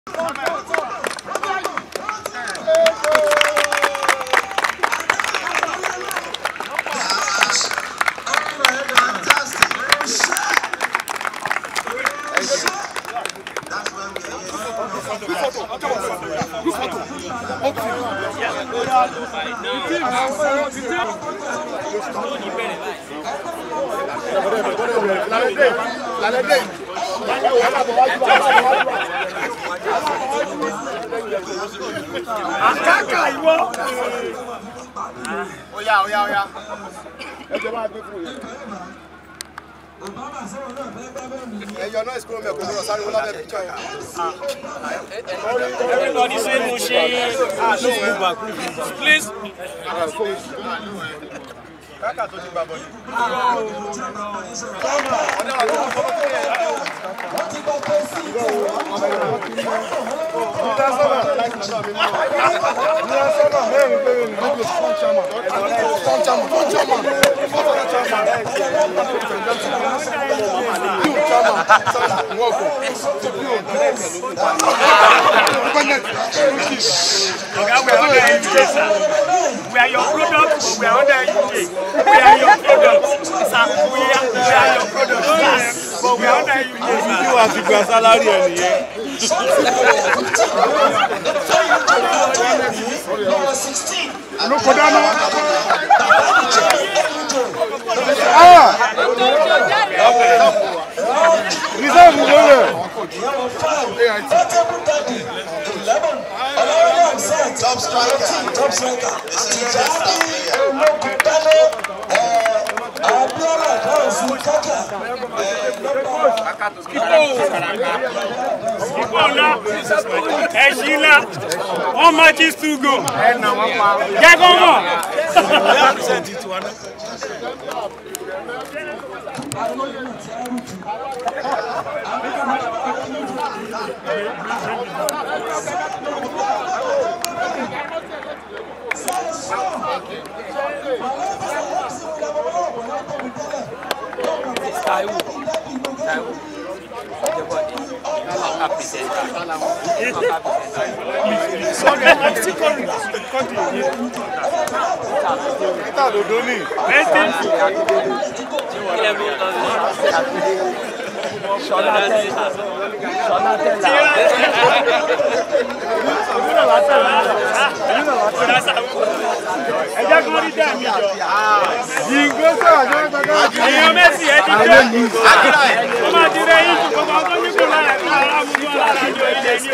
àkàkà ìwọ. Oya oya oya. Ẹ jẹ́ máa gbé fún yẹn. Ẹyọ náà ìsìnkú mi ẹ̀kọ́ lọ sáré wọlé abẹ́ píkṣọ yẹn. everybody say mo ṣe please. Káàkà tó ti gbà bọ̀ ni. Oga, we are under UK, sir. We are your product, but we are under UK. We are your product, sir. We are, we are your product, sir. But we are under UK, sir. Bí wàá ti gba sálárì ẹ̀ nìyẹn. Olùkọ́ dáná. Rìsẹ́ẹ̀mù ló rẹ̀. Top striker. Top striker. This is the best player. Ìpò ńlá, ẹ̀ṣin ńlá, one match is to go. Jẹ́ kó mọ̀. Taiwo. Taiwo. Everybody. Ọkà pìsẹ̀ntà. Ọkà pìsẹ̀ntà. Peter Dodo ni. Ilé mi lọ sí. Ṣọlá tẹ́lá. Ṣọlá tẹ́lá. Ẹ jẹ́ kó rí dẹ́mi jọ. Ìgbésẹ̀ àjọ ìgbàgbọ́. Èèyàn Messi ẹ ti jẹ́. Ó máa ti rẹ yín ju gbogbo ọkọ nípò lára lára mú wọn lára jọ ilé ní o.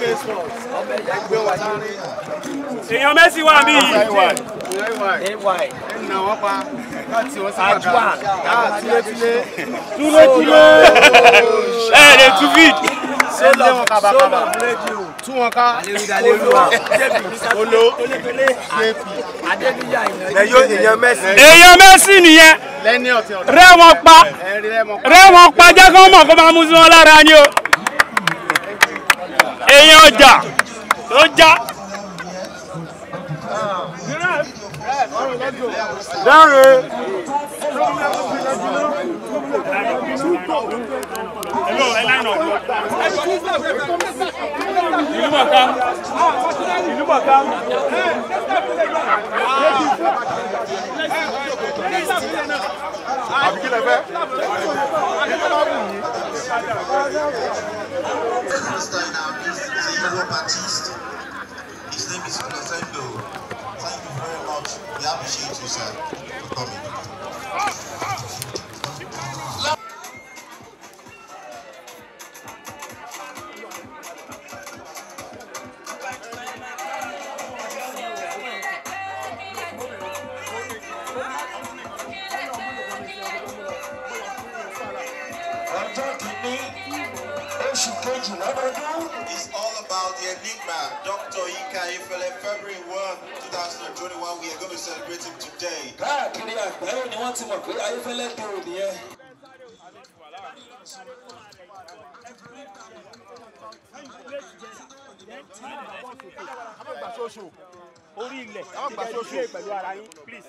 Èèyàn Messi wà mí yìí. AY. Ẹnà wọn pa. Láti wọn sí Ajwa. Túlétúlé. Túlétúlé. Ẹ lè tú fíd. Sólọ wọn kàbàkàbà. Tú wọn ká. Olo. Adébíyà ìyẹn. Ẹyọ èèyàn Messi. Èèyàn Messi nìyẹn. Lẹ́ni ọ̀tí ọ̀dọ́. Rẹ́ wọn pa. Ẹ̀rí lẹ́mọ̀ pa. Rẹ́ wọn pa jẹ́ kó mọ̀ kó máa mú sí wọn lára ni o. Èèyàn ọjà tó já. Dáre. Hello, ẹ láìnà. Ìlú mọ̀ká. Ìlú mọ̀ká. Àbí kí lẹ fẹ́? Master in our midst is a Euro artist. His name is Crescendo. Thank you very much. We appreciate you, sir, for coming. ọjọ́ kìíní oṣù kejì lọ́dọọdún. It's all about the Enigma, Dr. Ika Ifele, February 1, 2021. We are going to celebrate him today. káàkiri àgbáyé ni wọ́n ti mọ̀ pé ayéfẹ́lẹ́ dé òní yẹn. Orí ilẹ̀. Àwọn gbà ṣoṣo pẹ̀lú ara yín, please.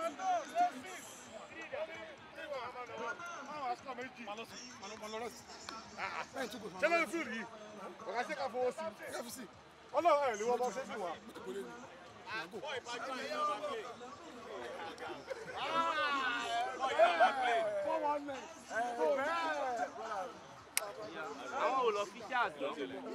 Má lọ sí, má lọ sí. ṣé lórí fíìlì yìí ọ̀gá ṣé ká fowó sí i ọlọ́run ẹ̀ lè wọ́n bọ́ ṣé sì wá. àwọn ò lọ fi ṣe àjọ.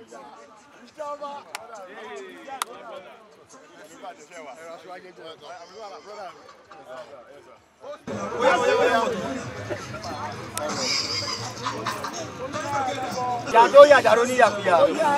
Jàdó yà jàdó ní yàkuyà.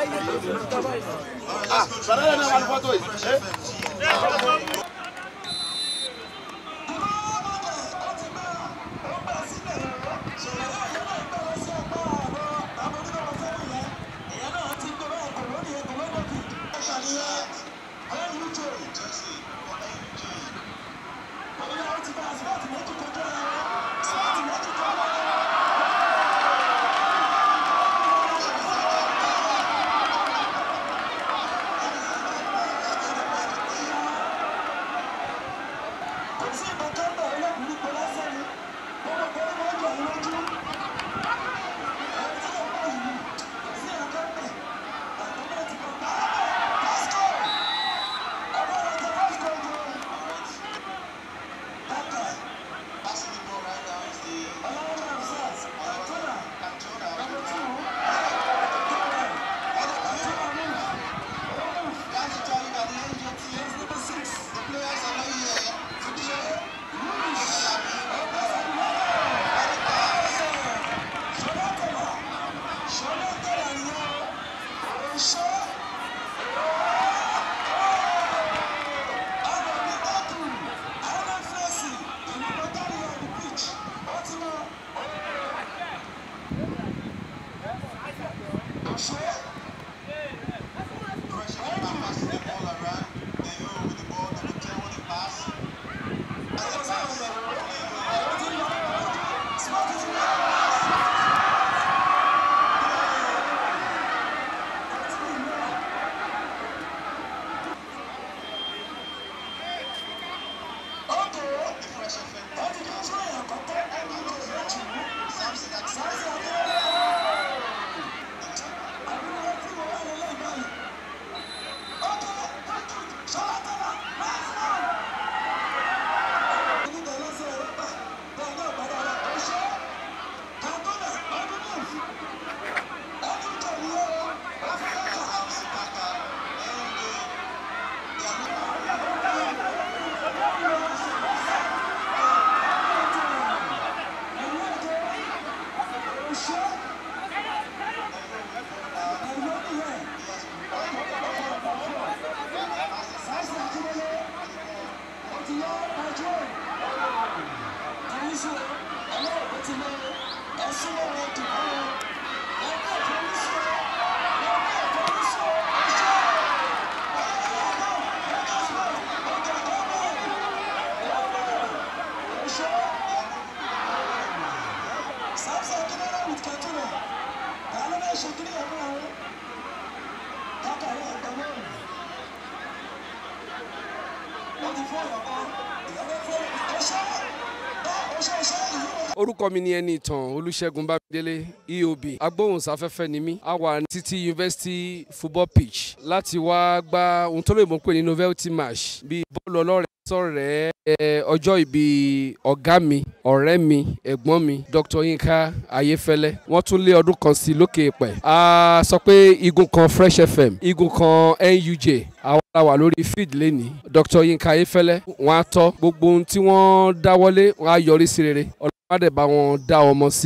orúkọ mi ni ẹni ìtàn olùṣègùn bámidélé eob agbóhùnsáfẹ́fẹ́ ni mí a wà ní títí university football pitch láti wá gba ohun tó lè mọ̀ pé ní novelty match bíi bọ́ọ̀lù ọlọ́rẹ̀ sọ̀rẹ́ ẹ, ọjọ́ ìbí ọ̀gá mi ọ̀rẹ́ mi ẹ̀gbọ́n mi dr yinka ayéfẹ́lẹ́ wọ́n tún lé ọdún kan sí lókè pẹ̀ a sọ pé igun kan fresh fm igun kan nuj àwọn la wà lórí feed lẹ́ni dr yinka ayéfẹ́lẹ́ wọ́n á tọ́ gbogbo ohun tí wọ́n dáwọ́lé wọ́n á yọrí sí rere ọlọ́pàá dẹ̀ bá wọn dá ọmọ sí.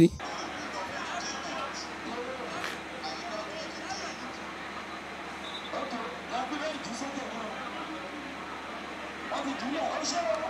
Ọdún ìjùlẹ̀ ọ̀ṣẹ́